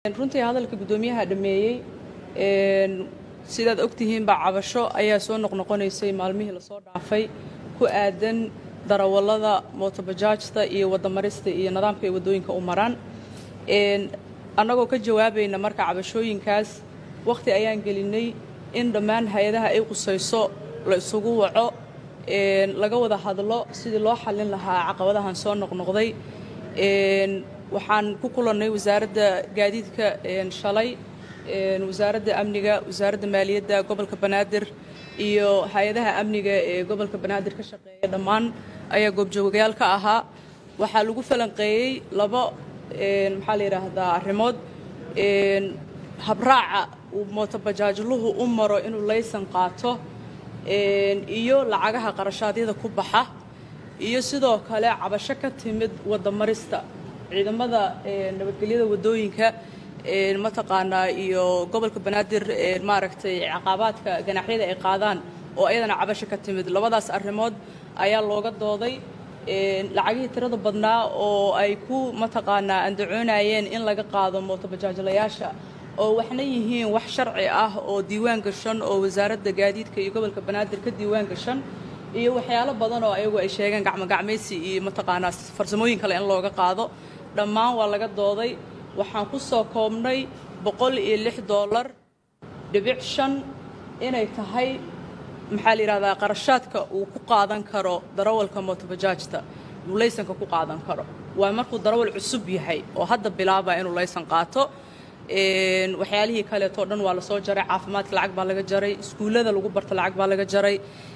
runtii hadalka guddoomiyaha dhameeyey sidaad ogtihiinba cabasho ayaa soo noqnoqonaysay maalmihii lasoo dhaafay ku aadan darawallada mootobajaajta iyo wadamarista iyo nidaamka ay waddooyinka u maraan annagoo ka jawaabayna marka cabashooyinkaas wakhti ayaan gelinay in dhammaan hay-adaha ay qusayso la isugu waco laga wada hadlo sidii loo xallin lahaa caqabadahan soo noqnoqday waxaan ku kulannay wasaaradda gaadiidka shalay wasaaradda amniga wasaaradda maaliyadda gobolka banaadir iyo hay-adaha amniga ee gobolka banaadir ka shaqeeya dhammaan ayaa goobjoogayaal ka ahaa waxaa lagu falanqeeyey laba maxaa la yidhaahdaa arrimood habraaca uu mootobajaajluhu u maro inuu laysan qaato iyo lacagaha qarashaadyada ku baxa iyo sidoo kale cabasho ka timid wadamarista ciidamada nabadgelyada waddooyinka mataqaanaa iyo gobolka banaadir maaragtay caqabaadka ganaaxyada ay qaadaan oo ayadana cabasho ka timid labadaas arrimood ayaa looga dooday lacagihii tirada badnaa oo ay ku mataqaanaa andacoonayeen in laga qaado mootobajaajlayaasha oo waxna yihiin wax sharci ah oo diiwaan gashan oo wasaaradda gaadiidka iyo gobolka banaadir ka diiwaan gashan iyo waxyaalo badan oo ayagu ay sheegeen gacmogacmaysi iyo mataqaanaa farsamooyin kale in looga qaado dhammaan waa laga dooday waxaan ku soo koobnay boqol iyo lix doolar dhibic shan inay tahay maxaa la yidhahdaa qarashaadka uu ku qaadan karo darawalka mootobajaajta uu laysanka ku qaadan karo waa markuu darawal cusub yahay oo hadda bilaaba inuu laysan qaato waxyaalihii kaleetoo dhan waa lasoo jaray caafimaadka lacag baa laga jaray iskuullada lagu barta lacag baa laga jaray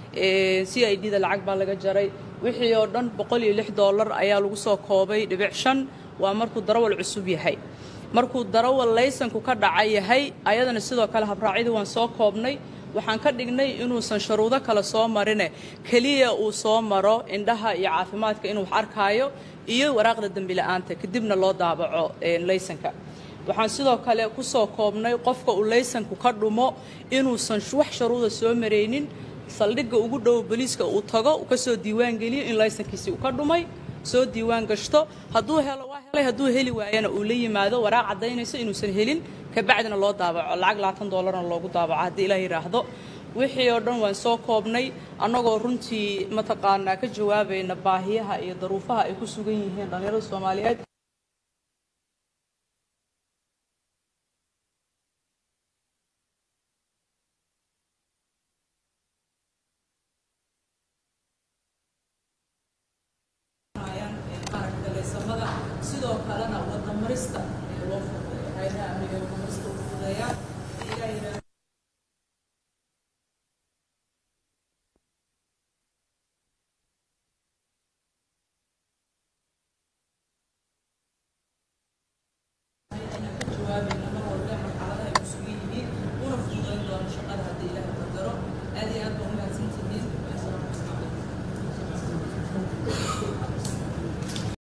c i d da lacag baa laga jaray wixii oo dhan boqol iyo lix doolar ayaa lagu soo koobay dhibic shan waa markuu darawal cusub yahay markuu darawal laysanku ka dhaca yahay ayadana sidoo kale habraacyadii waan soo koobnay waxaan ka dhignay inuusan sharuudo kale soo marine keliya uu soo maro indhaha iyo caafimaadka inuu wax arkaayo iyo waraaqda dembila'aanta kadibna loo daabaco laysanka waxaan sidoo kale ku soo koobnay qofka uu laysanku ka dhumo inuusan wax sharuuda soo maraynin saldhigga ugu dhow boliiska uu tago uu ka soo diiwaan geliyo in laysankiisii uu ka dhumay soo diiwaan gashto hadduu helo waa helay hadduu heli waayana uu la yimaado waraaq caddaynayso inuusan helin kabacdina loo daabaco lacag labaatan doolarna loogu daabaco haddii ilaah yidhaahdo wixii oo dhan waan soo koobnay annagoo runtii mataqaanaa ka jawaabayna baahiyaha iyo daruufaha ay ku sugan yihiin dhallinyarada soomaaliyeed sidoo kalena wadamarista loo fududeeyo hayadaha amniga wadamarista u fududeeyaa